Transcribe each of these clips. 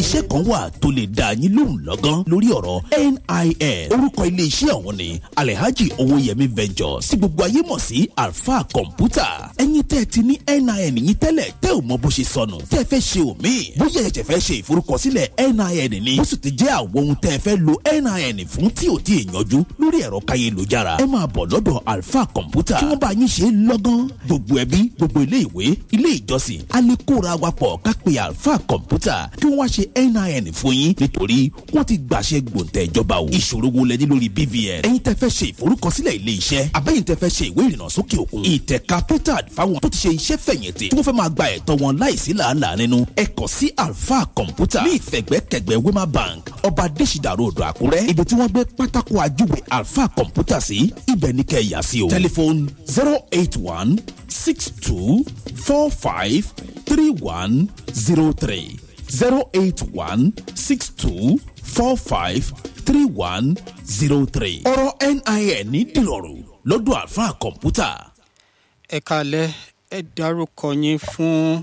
iléeṣẹ́ kan wà tó lè dá yín lóhùn lọ́gán lórí ọ̀rọ̀ NIN orúkọ iléeṣẹ́ ọ̀hún ni Alhaji Owóyẹmí Ventures tí gbogbo ayé mọ̀ sí Alfa Computer ẹ̀yin tẹ́ ẹ ti ní NIN yín tẹ́lẹ̀ tẹ́ ò mọ bó ṣe sọnù tẹ́ ẹ fẹ́ ṣe òmíì bóyá ẹ̀jẹ̀ fẹ́ ṣe ìforúkọsílẹ̀ NIN ni ó sì ti jẹ́ àwọn ohun tẹ́ ẹ fẹ́ lo NIN fún tí ò tí ì yanjú lórí ẹ̀rọ káyélujára ẹ máa bọ̀ lọ́dọ̀ Alfa Computer kí wọ́n bá yín ṣe lọ́gán gbogbo ẹbí gbogbo ilé ìwé ilé ìjọsìn alẹ́kóra wa pọ̀ ká pe Alfa Computer kí wọ́n wá ṣe NIN fún yín nítorí wọ́n ti gbàṣẹ gbòǹtẹ̀ ìjọba o ìṣòro wo lẹ ní lórí BVN ẹ̀yin tẹ́ fẹ́ ṣe ìforúkọsílẹ̀ ilé iṣẹ́ abẹ́yìn tẹ́ fẹ́ ṣe ìwé ìrìnnà sókè òkun ìtẹ̀ka petard fáwọn tó ti ṣe iṣẹ́ fẹ̀yìntì tí wọ́n fẹ́ máa gba ẹ̀tọ́ wọn láìsí làálàá nínú ẹ kàn sí Alfa Computer ní ìfẹ̀gbẹ́kẹ̀gbẹ́ Wema Bank ọba Adésìdà road Àkúrẹ́ ibi tí wọ́n gbé pátákó ajúwe Alfa Computer sí ibẹ̀ ní kẹ́ ẹ yà sí o tẹlifóònù zero eight one six two four five three one zero three zero eight one six two four five three one zero three. ọ̀rọ̀ NIN ní dìrọ̀rùn lọ́dọ̀ Alfa Computer. ẹ kalẹ̀ ẹ dárúkọ yín fún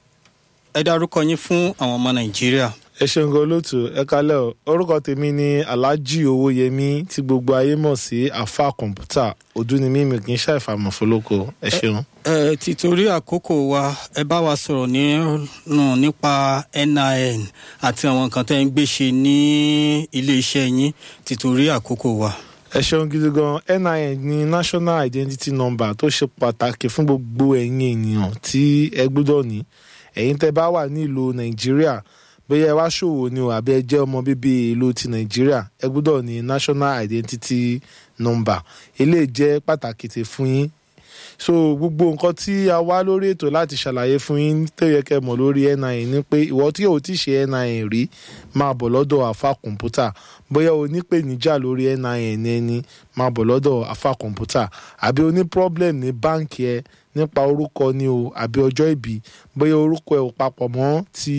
ẹ dárúkọ yín fún àwọn ọmọ nàìjíríà. ẹ ṣeun gan olóòtú ẹ kálẹ́ o orúkọ tèmi ni alhaji owóyẹmí tí gbogbo ayé mọ̀ sí afa kọ̀ǹpútà ọdún ni mímì kì í ṣàìfàmọ̀ fọlọ́kọ ẹ ṣeun. ẹ títorí àkókò wa ẹ bá wa sọ̀rọ̀ nínú nípa NIN àti àwọn nǹkan tẹ́ ń gbé ṣe ní ilé-iṣẹ́ yín títorí àkókò wa. ẹ ṣeun gidi gan NIN ní national identity number tó ṣe pàtàkì fún gbogbo ẹ̀yin ènìyàn tí ẹ gbọ́dọ̀ ní ẹ̀yin tẹ́ bá wà nílùú nàìjíríà bóyá ẹ wá ṣòwò ni o àbí ẹ jẹ́ ọmọ bíbí ìlú ti nàìjíríà ẹ gbọ́dọ̀ ní national identity number eléyìí jẹ́ pàtàkì tí fún yín so gbogbo nǹkan tí a wá lórí ètò láti ṣàlàyé fún yín tó yẹ kẹ́ mọ̀ lórí NIN ni pé ìwọ tí o ti ṣe NIN rí máa bọ̀ lọ́dọ̀ àfa kọ̀ǹpútà bóyá o ní pèníjà lórí NIN ẹni máa bọ̀ lọ́dọ̀ àfa kọ̀ǹpútà àbí o ní problem ní báǹkì ẹ nípa orúkọ ni o àbí ọjọ́ ìbí bóyá orúkọ ẹ ò papọ̀ mọ́ ti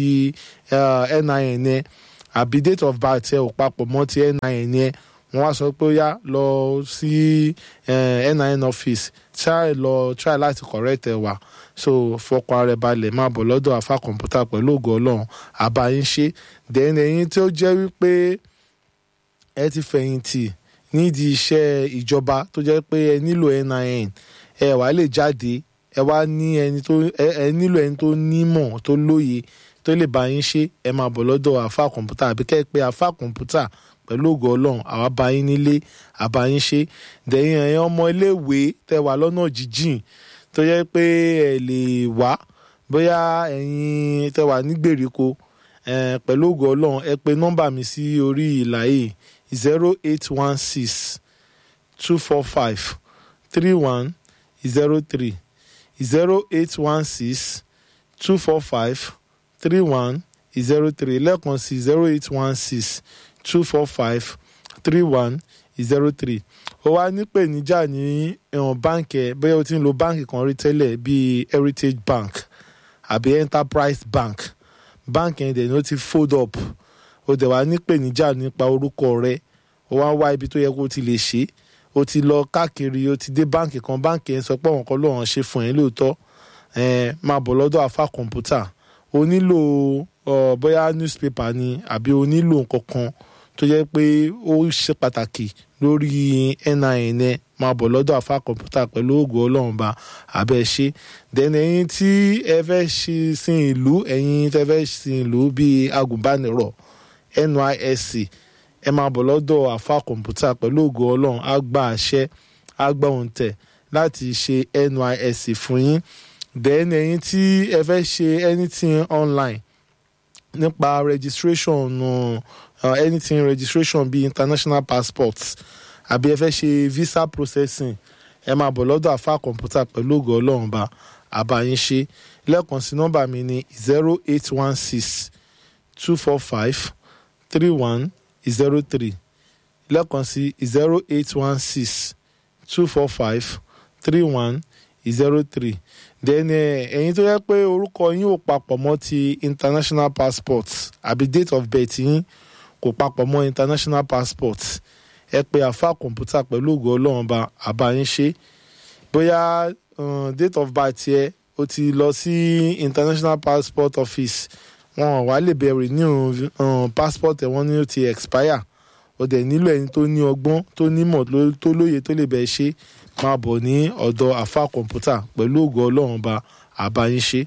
NIN ẹ àbí date of birth ẹ ò papọ̀ mọ́ ti NIN ẹ wọ́n wá sọ pé ó yá lọ sí NIN office try lọ try láti correct ẹ wá so fọkàn ara ẹ balẹ̀ máa bọ̀ lọ́dọ̀ àfa kọ̀ǹpútà pẹ̀lú ògo ọlọ́run àbáyín ṣe then ẹ̀yin tí ó jẹ́ wípé ẹ ti fẹ̀yìntì nídìí iṣẹ́ ìjọba tó jẹ́ pé ẹ nílò NIN ẹ wá lè jáde ẹ wá ní ẹni tó ẹ nílò ẹni tó nímọ̀ tó lóye tó lè bá yín ṣe ẹ máa bọ̀ lọ́dọ̀ àfa kọ̀ǹpútà àbí kẹ́ ẹ pé àfa kọ̀ǹpútà pẹ̀lú ògo ọlọ́run àwa bá yín nílé àbá yín ṣe dẹ̀yìn ẹ̀yìn ọmọ iléèwé tẹ́ wà lọ́nà jíjìn tó yẹ pé ẹ lè wá bóyá ẹ̀yin tẹ́ wà ní gbèríko pẹ̀lú ògo ọlọ́run ẹ pè nọ́mbà mi sí orí ìlà yìí zero eight one six two four five three one zero three zero eight one six two four five three one zero three lẹ́ẹ̀kan sí zero eight one six two four five three one zero three ó wá nípèníjà ní ẹ̀wọ̀n báǹkì ẹ̀ bẹ́ẹ̀ o ti ń lo báǹkì kan rí tẹ́lẹ̀ bíi Heritage Bank àbí Enterprise Bank báǹkì yẹn dẹ̀ ni ó ti fold up ó dẹ̀ wá nípèníjà nípa orúkọ rẹ̀ ó wá wá ibi tó yẹ kó o ti lè ṣe o ti lọ káàkiri o ti dé báǹkì kan báǹkì yẹn sọ pé àwọn kan lóun ṣe fún ẹ lóòótọ́ máa bọ̀ lọ́dọ̀ àfa kọ̀ǹpútà o nílò bóyá newspaper ni àbí o nílò nǹkan kan tó jẹ́ pé ó ṣe pàtàkì lórí NIN ẹ máa bọ̀ lọ́dọ̀ àfa kọ̀ǹpútà pẹ̀lú ògùn ọlọ́run ba abẹ́ ṣe then ẹ̀yin tí ẹ fẹ́ ṣe sin ìlú ẹ̀yin tẹ́ fẹ́ sin ìlú bíi agùnbánirọ̀ NYSC ẹ máa bọ̀ lọ́dọ̀ àfa kọ̀ǹpútà pẹ̀lú ògùn ọlọ́run á gba àṣẹ á gba òǹtẹ̀ láti ṣe NYSC fún yín then ẹ̀yin tí ẹ fẹ́ ṣe anything online nípa registration uh, uh, anything registration bíi international passports àbí ẹ fẹ́ ṣe visa processing ẹ máa bọ̀ lọ́dọ̀ àfa kọ̀ǹpútà pẹ̀lú ògo ọlọ́run bá àbáyín ṣe lẹ́ẹ̀kan sí nọ́mbà mi ní zero eight one six two four five three one zero three lẹ́ẹ̀kan sí zero eight one six two four five three one zero three then ẹ̀yin tó yẹ pé orúkọ yín ò papọ̀ mọ́ ti international passport àbí date of birth yín kò papọ̀ mọ́ international passport ẹ pé àfa kọ̀ǹpútà pẹ̀lú ògo ọlọ́run bá àbá yín ṣe bóyá date of birth yẹ o ti lọ sí international passport office wọn wá lè bẹ renew um, passport ẹ wọn ní ó ti expire ó dẹ̀ nílò ẹni tó ní ọgbọ́n tó nímọ̀ ló- tó lóye tó lè bẹ̀ ṣe máa bọ̀ ní ọ̀dọ̀ àfa kọ̀ǹpútà pẹ̀lú ògo ọlọ́run ba àbáyín ṣe.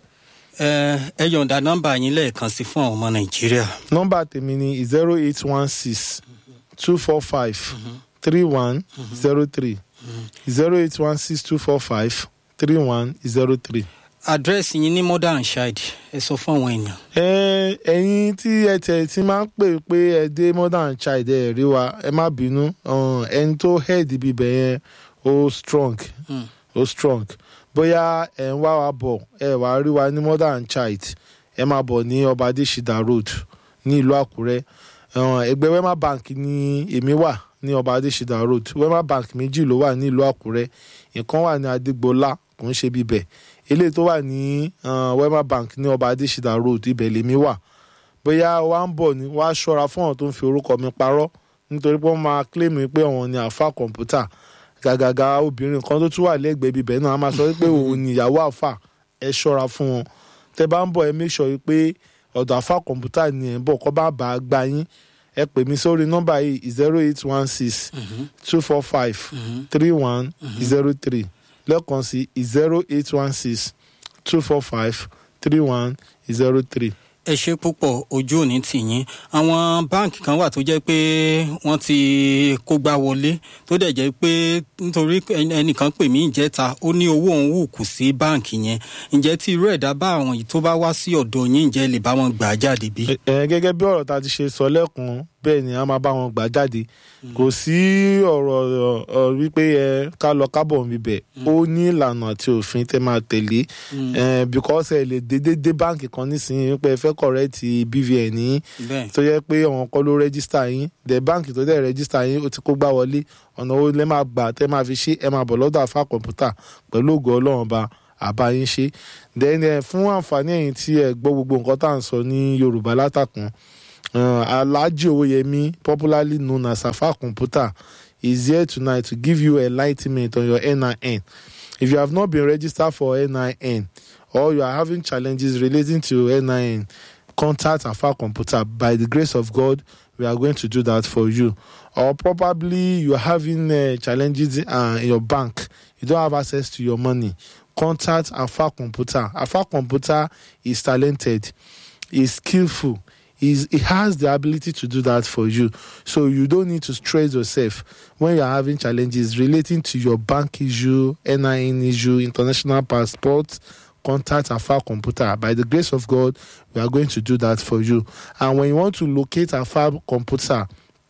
ẹ ẹ yọ̀ǹda nọ́mbà yín lẹ́ẹ̀kan sí fún àwọn ọmọ nàìjíríà nọ́mbà tèmi ni zero eight one six two four five three one zero three zero eight one six two four five three one zero three. àdírẹ́sì yín ní modern child ẹ sọ fún àwọn èèyàn. ẹ ẹyin tí ẹ tẹ ti máa ń pè pé ẹ dé modern child ẹ rí wa ẹ má bínú um, ẹni tó head bíbẹ yẹn ó strong Mm. ó strong bóyá ẹ ń wá wa bọ̀ ẹ wá rí wa ní modern child ẹ máa bọ̀ ní ọba adésídà road ní ìlú àkúrẹ́ um, ẹgbẹ́ wema bank ní èmi wà ní ọba adésídà road wema bank méjì ló wà ní ìlú àkúrẹ́ ìkan wà ní adégbọlá kò ń ṣe bíbẹ̀ eléyìí tó wà ní uh, wema bank ní ọba adésídà road ibẹ̀ lèmi wà bóyá wà ń bọ̀ ní wàá ṣọ́ra fún àwọn tó ń fi orúkọ mi parọ́ nítorí pé wọ́n máa claim mi pé àwọn ni àfa kọ̀ǹpútà gàgàgà obìnrin kan tó tún wà lẹ́gbẹ̀ẹ́ ibibẹ̀ náà a máa sọ pé òun ni ìyàwó àfà ẹ ṣọ́ra fún wọn tẹ bá ń bọ̀ ẹ make sure pé ọ̀dọ̀ àfa kọ̀ǹpútà ni ẹ̀ ń bọ̀ kọ́ bá bá a gba yín ẹ pè mí sórí nọ́mbà yìí zero eight one six two four five three one zero three lẹ́ẹ̀kan sí zero eight one six two four five three one zero three. ẹ ṣe púpọ̀ ojú òní tì yín àwọn báǹkì kan wà tó jẹ́ pé wọ́n ti kó gbá wọlé tó dẹ̀ jẹ́ pé nítorí ẹni- ẹnìkan pè mí ìjẹta ó ní owó òun wù kù sí báǹkì yẹn ǹjẹ́ tí irú ẹ̀dá bá àwọn yìí tó bá wá sí ọ̀dọ̀ yín ǹjẹ́ lè bá wọn gbà á jáde bí. ẹ ẹ, gẹ́gẹ́ bí ọ̀rọ̀ ta ti ṣe sọ lẹ́kùn bẹ́ẹ̀ ni a máa bá wọn gbà jáde kò sí ọ̀rọ̀ ọ̀, ọ̀, wípé ẹ ká lọ kábọ̀ níbẹ̀ ó ní ìlànà àti òfin tẹ́ máa tẹ̀lé ẹ, because ẹ lè dédé dé báǹkì kan nísìnyí wípé ẹ fẹ́ kọ̀rẹ́ẹ̀tì BVN yín bẹ́ẹ̀ tó yẹ pé àwọn kọ́ ló rẹ́gísítà yín dẹ̀ báǹkì tó dẹ̀ rẹ́gísítà yín ó ti kó gbá wọlé ọ̀nà owó lẹ́ máa gbà tẹ́ máa fi ṣe ẹ máa bọ̀ lọ́dọ̀ àfa kọ̀ǹpútà pẹ̀lú ògo ọlọ́run ba àbá yín ṣe then ẹ fún àǹfààní ẹ̀yin tí ẹ gbọ́ gbogbo nǹkan tá à ń sọ ní yorùbá látàkùn uh, alhaji owóyẹmí popularly known as afa computer is here tonight to give you enlightenment on your nin if you have not been registered for nin or you are having challenges relating to nin contact afa computer by the grace of god we are going to do that for you or probably you are having uh, challenges uh, in your bank you don't have access to your money contact afa computer afa computer is talented is skillful is he has the ability to do that for you so you don't need to stress yourself when you're having challenges relating to your bank issue nin issue international passport contact afa computer by the grace of god we are going to do that for you and when you want to locate afa computer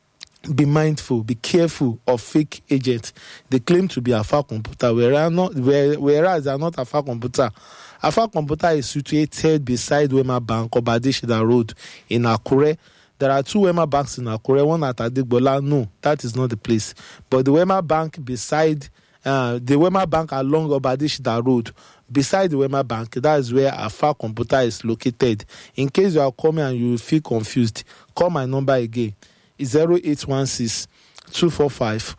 be mindful, be careful of fake agents. They claim to be Alpha Computer, whereas not, where- whereas they are not Alpha Computer. Alpha Computer is situated beside Wema Bank, Obadeshida Road in Akure. There are two Wema banks in Akure, one at Adigbola. No, that is not the place. But the Wema Bank beside, uh, the Wema Bank along Obadeshida Road, beside the Wema Bank, that is where Alpha Computer is located. In case you are coming and you feel confused, call my number again. 0816 245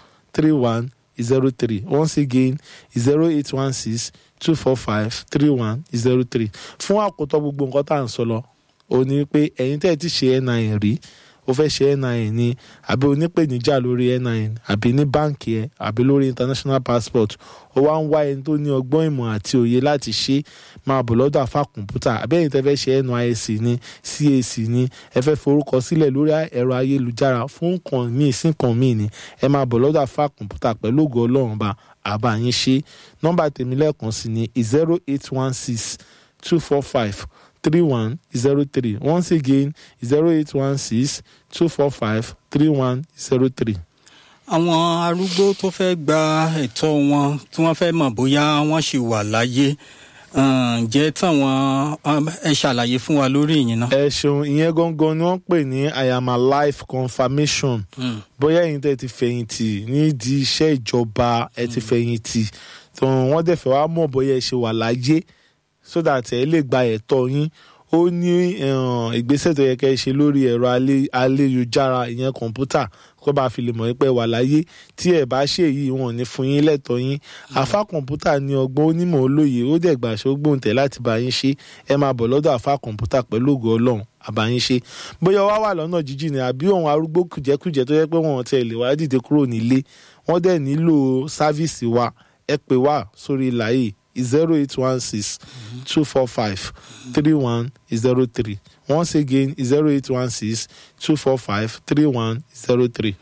3103. Once again, 0816 245 3103. Fún àkótọ́ gbogbo nǹkan tá à ń sọ lọ, ó ní pé ẹ̀yin tẹ́ ẹ ti ṣe NIN rí, ó fẹ́ ṣe NIN ni, àbí onípèníjà lórí NIN, àbí ní báǹkì ẹ̀, àbí lórí international passport, ó wá ń wá ẹni tó ní ọgbọ́n ìmọ̀ àti òye láti ṣe máa bọ̀ lọ́dọ̀ àfa kọ̀ǹpútà àbí ẹ̀yin tẹ́ fẹ́ ṣe NYSC ní CAC ní ẹ fẹ́ forúkọ sílẹ̀ lórí ẹ̀rọ ayélujára fún nǹkan míì sí nǹkan míì ni ẹ máa bọ̀ lọ́dọ̀ àfa kọ̀ǹpútà pẹ̀lú ògo ọlọ́run bá àbá yín ṣe nọ́mbà tèmi lẹ́ẹ̀kan sí ni zero eight one six two four five three one zero three once again zero eight one six two four five three one zero three. àwọn arúgbó tó fẹ́ gba ẹ̀tọ́ wọn tí wọ́n fẹ́ mọ̀ bóyá wọ́n ṣì wà láyé um, ǹjẹ́ táwọn um, ẹ ṣàlàyé fún wa lórí ìyẹn náà. ẹ ṣeun ìyẹn gangan ni wọ́n pè ní i am alive confirmation Mm. bóyá ẹ̀yin tẹ́ ti fẹ̀yìntì nídìí iṣẹ́ ìjọba ẹ ti fẹ̀yìntì tó wọ́n dẹ̀ fẹ́ wá mọ̀ bóyá ẹ ṣe wà láyé so that ẹ lè gba ẹ̀tọ́ yín ó ní eh, ìgbésẹ̀ tó yẹ kẹ́ ẹ ṣe lórí ẹ̀rọ alé- ayélujára ìyẹn kọ̀ǹpútà kó bá fi lè mọ̀ pé ẹ wà láyé tí ẹ bá ṣe èyí wọn ò ní fún yín lẹ́tọ̀ọ́ yín àfa kọ̀ǹpútà ní ọgbọ́n onímọ̀ olóye ó dẹ̀ gbàṣẹ́ ó gbóǹtẹ̀ láti bá yín ṣe ẹ máa bọ̀ lọ́dọ̀ àfa kọ̀ǹpútà pẹ̀lú ògo ọlọ́run àbáyín ṣe bóyá wá wà lọ́nà jíjìn ni àbí òun arúgbó kùjẹ́kùjẹ́ tó yẹ pé wọn ò tiẹ̀ lè wá dìde kúrò nílé wọ́n dẹ̀ nílò sáfíìsì wa ẹ pè wá sórí ìlà yìí zero eight one six two four five three one zero three once again zero eight one six two four five three one zero three.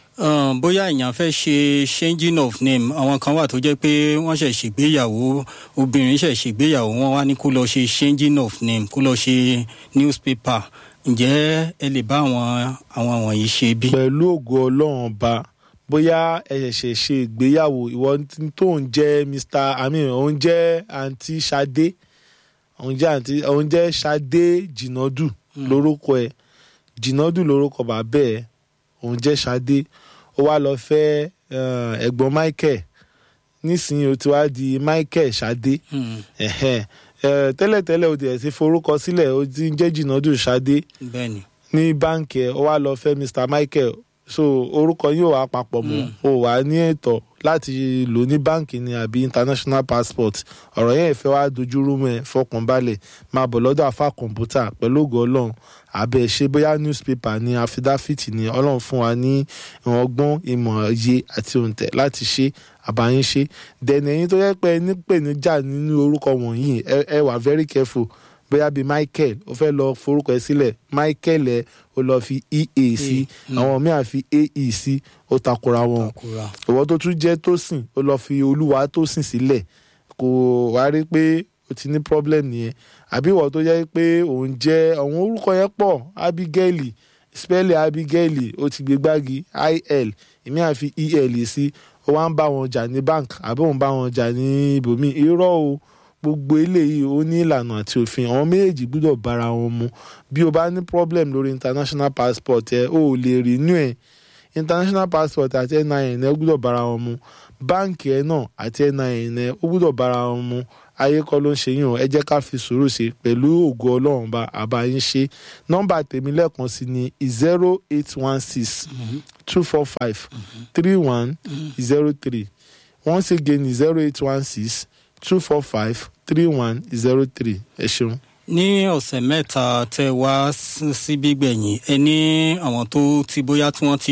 Um, bóyá èèyàn fẹ́ ṣe changing of name àwọn kan wà tó jẹ́ pé wọ́n ṣẹ̀ ṣègbéyàwó obìnrin ṣẹ̀ ṣègbéyàwó wọ́n wá ní kó lọ ṣe changing of name kó lọ ṣe newspaper ǹjẹ́ ẹ lè bá àwọn àwọn wọ̀nyí ṣe bí. pẹ̀lú ògo ọlọ́run ọba bóyá ẹ ṣẹ̀ṣẹ̀ ṣe ìgbéyàwó ìwọ tó ń jẹ́ mr amin òun jẹ́ àǹtí Ṣadé òun jẹ́ àǹtí òun jẹ́ Ṣadé jìnàdù lórúkọ ẹ̀ jìnàdù lórúkọ bàbá ẹ̀ òun jẹ́ Ṣadé ó wá lọ fẹ́ eh, ẹ̀gbọ́n Michael nísìnyí ó ti wá di Michael Ṣadé Hmm, ẹ̀hẹ́n. Eh, tẹ́lẹ̀tẹ́lẹ̀ ó ti ẹ̀ ti forúkọ sílẹ̀ ó ti ń jẹ́ jìnàdù Ṣadé bẹ́ẹ̀ ni ní báǹkì ẹ ó wá lọ fẹ́ Mr Michael so orúkọ yóò wá papọ̀ mọ́ o wà ní ẹ̀tọ́ láti lò ní báǹkì ni àbí international passport ọ̀rọ̀ yẹn fẹ́ wá dojúrú mọ́ ẹ fọkànbalẹ̀ máa bọ̀ lọ́dọ̀ àfa kọ̀ǹpútà pẹ̀lú ògo ọlọ́run àbẹ̀ ṣe bóyá newspaper ni àfidáfìtì ni ọlọ́run fún wa ní ọgbọ́n ìmọ̀ òye àti òǹtẹ̀ láti ṣe àbáyín ṣe dẹ̀nì ẹ̀yin tó yẹ pé ẹ nípèníjà nínú orúkọ wọ̀nyí ẹ ẹ wà very careful bóyá bíi Michael ó fẹ́ lọ forúkọ ẹ sílẹ̀ Michael ẹ ó lọ fi ea sí àwọn míì á fi ae sí ó takora wọn takura ìwọ tó tún jẹ́ Tósìn ó lọ fi olúwa Tósìn sílẹ̀ kò wá rí pé o ti ní problem nìyẹn àbí ìwọ tó jẹ́ pé òun jẹ́ àwọn orúkọ yẹn pọ̀ Abigail spẹ́lẹ̀ Abigail ó ti gbé gbági il èmi àfi el sí ó wá ń bá wọn jà ní bank àbí òun bá wọn jà ní ibòmíì irọ́ o gbogbo eléyìí ó ní ìlànà àti òfin àwọn méjèèjì gbúdọ̀ bára wọn mu bí o bá ní problem lórí international passport ẹ o ò lè renew ẹ international passport àti NIN ẹ gbúdọ̀ bára wọn mu báǹkì ẹ náà àti NIN ẹ ó gbúdọ̀ bára wọn mu ayé kọ́ ló ń ṣe yín o ẹ jẹ́ ká fi sùúrù ṣe pẹ̀lú ògo ọlọ́run bá àbáyín ṣe nọ́mbà tèmi lẹ́ẹ̀kan sí ni zero eight one six two four five three one zero three once again zero eight one six two four five three one zero three ẹ ṣeun. ní ọ̀sẹ̀ mẹ́ta tẹ wá sí- síbí gbẹ̀yìn ẹ ní àwọn tó ti bóyá tí wọ́n ti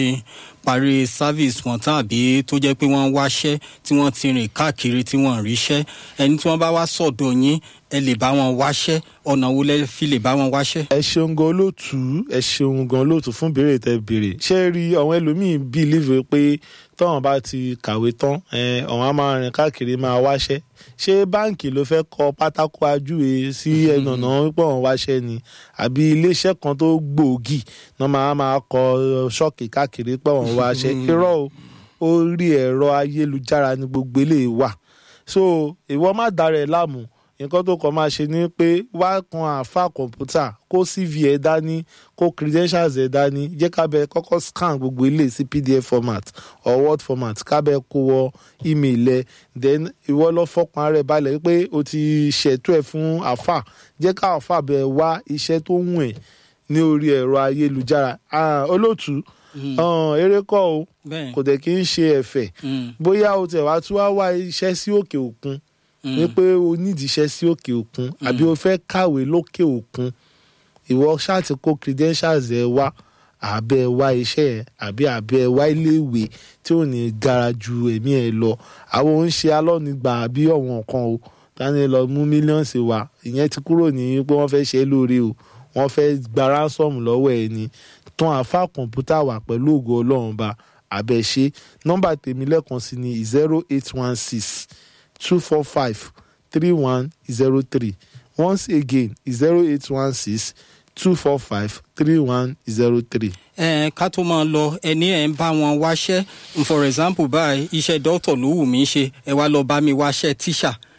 parí service wọn tàbí tó jẹ́ pé wọ́n ń wáṣẹ́ tí wọ́n ti rìn káàkiri tí wọ́n ń ríṣẹ́ ẹni tí wọ́n bá wá sọ̀dọ̀ yín ẹ lè bá wọn wáṣẹ́ ọ̀nà wo lẹ fi lè bá wọn wáṣẹ́. ẹ ṣeun gan olóòtú ẹ ṣeun gan olóòtú fún béèrè tẹ béèrè ṣé ẹ rí àwọn ẹlòmíín bílíìfù pé tọ́wọ́n bá ti kàwé tán ẹ, àwọn á máa rìn káàkiri máa wáṣẹ́ ṣé báǹkì ló fẹ́ kọ pátákó ajúwe sí ẹnu ọ̀nà wípé wọ́n wáṣẹ́ ni àbí iléeṣẹ́ kan tó gbòógì náà máa máa kọ ṣọ́ọ̀kì káàkiri pé wọ́n wáṣẹ́ irọ́ o orí ẹ̀rọ ayélujára ni gbogbo eléyìí wà so ìwọ má dára ẹ láàmú nǹkan tó kàn máa ṣe ni pé wá kan àáfà kọ̀ǹpútà kó cv ẹ̀ dání kó credentials ẹ̀ dání jẹ́ kábẹ́ kọ́kọ́ scan gbogbo ilé sí pdf format or word format kábẹ́ kó wọ email ẹ̀ then ìwọ lọ fọkàn rẹ̀ balẹ̀ pé o ti ṣètò ẹ̀ fún àáfà jẹ́ ká àáfà bẹ̀ wá iṣẹ́ tó wù ẹ́ ní orí ẹ̀rọ ayélujára Ah, olóòtú ah, eré kọ́ o bẹ́ẹ̀ kò dẹ̀ kí ń ṣe ẹ̀fẹ̀ Mm, bóyá o tẹ̀ wá tún wá wá iṣẹ́ sí òkè òkun mm. ní pé o nídìí iṣẹ́ sí òkè òkun àbí o fẹ́ kàwé lókè òkun ìwọ ṣáàtì kó credentials ẹ wá àbẹ wá iṣẹ́ ẹ àbí àbẹ wá iléèwé tí ò ní gara ju ẹ̀mí ẹ lọ àwọn ò ń ṣe alọ́nìgbà àbí ọ̀wọ́n kan o tani lọ mú mílíọ̀nsì wá ìyẹn ti kúrò ní pé wọ́n fẹ́ ṣe é lóore o wọ́n fẹ́ gba ransom lọ́wọ́ ẹ ni tán àfa kọ̀ǹpútà wà pẹ̀lú ògo ọlọ́run ba àbẹ̀ṣe nọ́mbà tèmi lẹ́ẹ̀kan sí ni zero eight one six two four five three one zero three once again zero eight one six two four five three one zero three. ẹ ká tó máa lọ ẹni ẹ ń bá wọn wáṣẹ́ for example báyìí iṣẹ́ dókítà ló wù mí ṣe ẹ wá lọ bá mi wáṣẹ́ tíṣà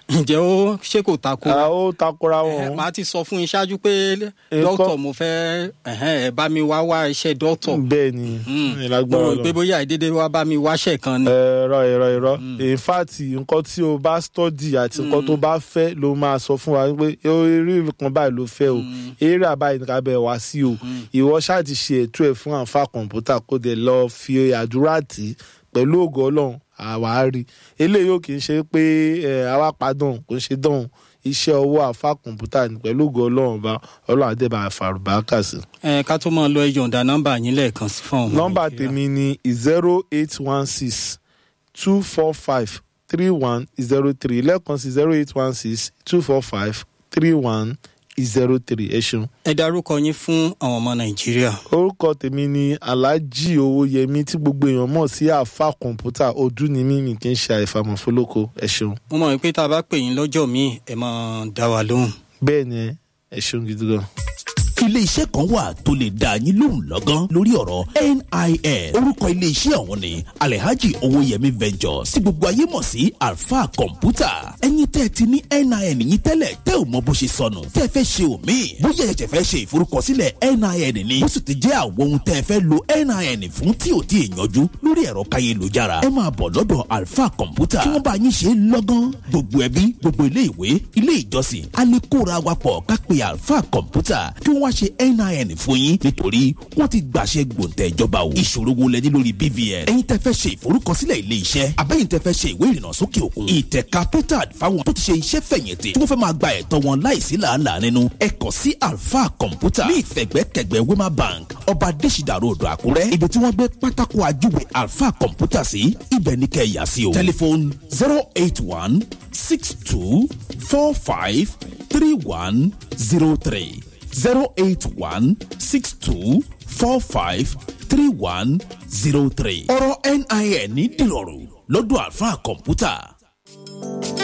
ǹjẹ́ ó ṣé kò tako Ah, ó takora Ẹ̀hẹ́, wọn. màá ti sọ fún yín ṣáájú pé Nǹkan- dókítà mo fẹ́ ẹ̀hẹ́, ẹ bá mi wá wá iṣẹ́ dókítà bẹ́ẹ̀ ni mo ìlágbára rò pé lọ. bóyá ìdédé wá bá mi wáṣẹ̀ kan ni. ẹ̀rọ ẹ̀rọ ẹ̀rọ in fact nǹkan tí o bá study àti nǹkan tó bá fẹ́ ló máa sọ fún wa pé eré kan báyìí ló fẹ́ o eré àbáyé nìkan bẹ̀ wá sí o ìwọ ṣáà ti ṣe ètò ẹ̀ fún àǹfà kọ̀ǹpútà kó dẹ̀ lọ fi àdúrà tì í pẹ̀lú ògo ọlọ́run àwárí eléyìí ò kì í ṣe pé ẹ̀, àwa padàn kò ń ṣe dán iṣẹ́ ọwọ́ àǹfà kọ̀ǹpútà ní pẹ̀lú ògo ọlọ́run bá ọlọ́run àdébà àfàrùbákà sí. ẹ ká tó máa lọ ẹ yọ̀ǹda nọ́mbà yín lẹ́ẹ̀kan sí fún ọmọ nọ́mbà Nàìjíríà. tèmi ni zero eight one six two four five three one zero three lẹ́ẹ̀kan sí zero eight one six two four five three one zero three ẹ ṣeun. ẹ darúkọ yín fún àwọn ọmọ nàìjíríà. orúkọ tèmi ni alhaji owóyẹmí tí gbogbo èèyàn mọ̀ sí àáfà kọ̀ǹpútà ọdún ni mímì kì í ṣe àìfàmọ̀ fọlọ́kọ ẹ ṣeun. mo mọ̀ pé tá a bá pè yín lọ́jọ́ míì ẹ máa dá wa lóhùn. bẹ́ẹ̀ ni ẹ ṣeun gidi gan. ilé iṣẹ́ kan wà tó lè dá yín lóhùn lọ́gán lórí ọ̀rọ̀ NIN orúkọ ilé iṣẹ́ ọ̀hún ni Alhaji Owóyẹmí Ventures tí gbogbo ayé mọ̀ sí Alfa Computer ẹ̀yin tẹ́ ẹ ti ní NIN yín tẹ́lẹ̀ tẹ́ ò mọ bó ṣe sọnù tẹ́ ẹ fẹ́ ṣe òmíì bóyá ẹ̀jẹ̀ fẹ́ ṣe ìforúkọsílẹ̀ NIN ni ó sì ti jẹ́ àwọn ohun tẹ́ ẹ fẹ́ lo NIN fún tí ò tí ì yanjú lórí ẹ̀rọ káyélujára ẹ máa bọ̀ lọ́dọ̀ Alfa Computer kí wọ́n bá yín ṣe é lọ́gán gbogbo ẹbí gbogbo ilé ìwé ilé ìjọsìn alẹ́kóra wa pọ̀ ká pe Alfa Computer kí wọ́n wá ṣe NIN fún yín nítorí wọ́n ti gbàṣẹ gbòǹtẹ̀ ìjọba o ìṣòro wo lẹ ní lórí BVN ẹ̀yin tẹ́ fẹ́ ṣe ìforúkọsílẹ̀ ilé iṣẹ́ abẹ́yìn tẹ́ fẹ́ ṣe ìwé ìrìnnà sókè òkun ìtẹ̀ka petard fáwọn tó ti ṣe iṣẹ́ fẹ̀yìntì tí wọ́n fẹ́ máa gba ẹ̀tọ́ wọn láìsí làálàá nínú ẹ kàn sí Alfa Computer ní ìfẹ̀gbẹ́kẹ̀gbẹ́ Wema Bank ọba Adésìdà road Àkúrẹ́ ibi tí wọ́n gbé pátákó ajúwe Alfa Computer sí ibẹ̀ ní kẹ́ ẹ yà sí o tẹlifon zero eight one six two four five three one zero three zero eight one six two four five three one zero three. ọ̀rọ̀ NIN ní dìrọ̀rùn lọ́dọ̀ Alfa Computer.